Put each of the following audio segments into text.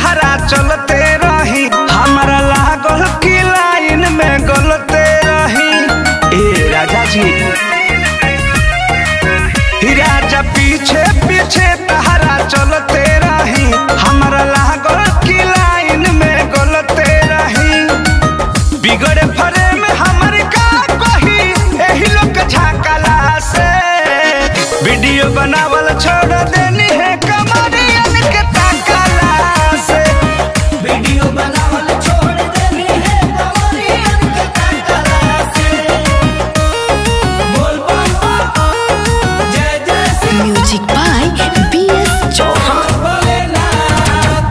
तहरा चलते रही हमारा लागल की लाइन में गलते रही ए राजा जी ही राजा पीछे पीछे तहरा चलते रही हमारा लागल की लाइन में गलते रही बिगड़े फरे में हमर का कही एही लोग झाकला से वीडियो बनावल छोड़ देनी है कमरियन के ताकला से वीडियो बनावल छोड़ देनी है कमरियन के ताकला से बोल बोल जय जय Shri Music by B.S. Chauhan. Bholenath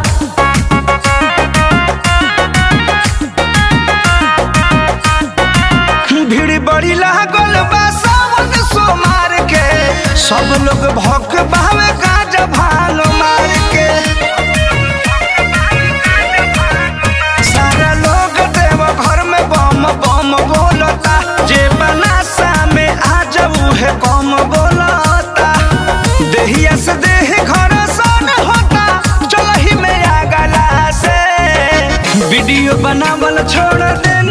भीड़ बड़ी लागल बा सावन सोमार के सब लोग भक बहावे गाजा भांग मार के सारा लोग देव घर में बम बम बोलता जे बनासा में आ जाऊ है कम बोलता देहिया से देह घर सन होता चलही में आ गला से वीडियो बनावल छोड़ देनी